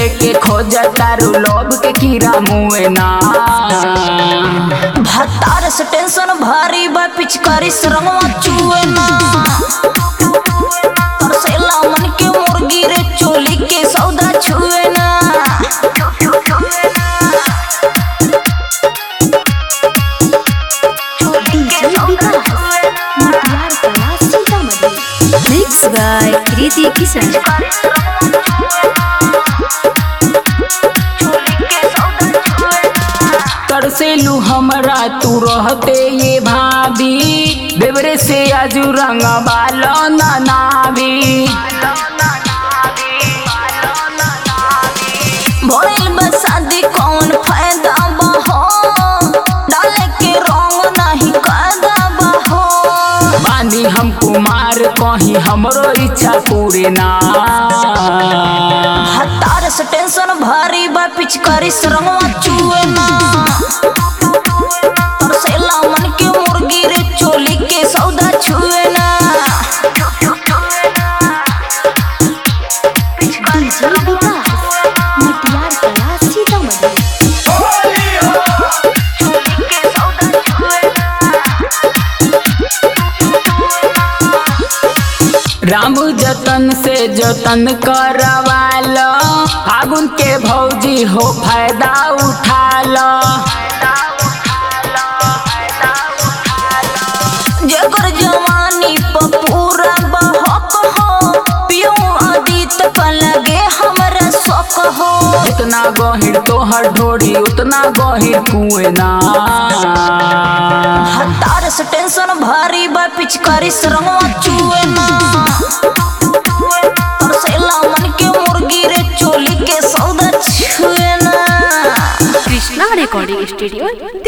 लेके खोज तारू लोभ के कीड़ा मुए ना भतार से टेंशन भारी बा पिचकारी से रंगवा चुए ना तरसेला मन के मुर्गी रे चोली के सौदा छुए ना DJ Vikas Matiyar Kala Sitamarhi mix by Kriti Kishan तरसेलू हमरा तू रहते ये भाभी बेबरे से आजू रंग बालो ना नावी भोइल बा शादी कौन फायदा बा हो डाले के रंग नहीं कायदा बा हो बानी हम कुमार कहीं हमरो इच्छा पूरे ना हतार से टेंशन भारी बा पिचकारी से रंगवा चुए ना तरसेला मन के मुर्गी रे चोली के सौदा छुए ना डीजे विकास मटियार कला सीतामढ़ी राम जतन से जतन करवालो फागुन के भौजी हो फायदा उठा लो जगर जवानी प पूरा बहक हो पियो आदित क लगे हमरा शौक हो जितना गहिर तोहर ढोरी उतना गहिर कुएं ना हतार से टेंशन भारी बा पिचकारी से रंगवा चुए ना तरसेला मन के मुर्गी रे चोली के सौदा छुए ना कृष्णा रिकॉर्डिंग स्टूडियो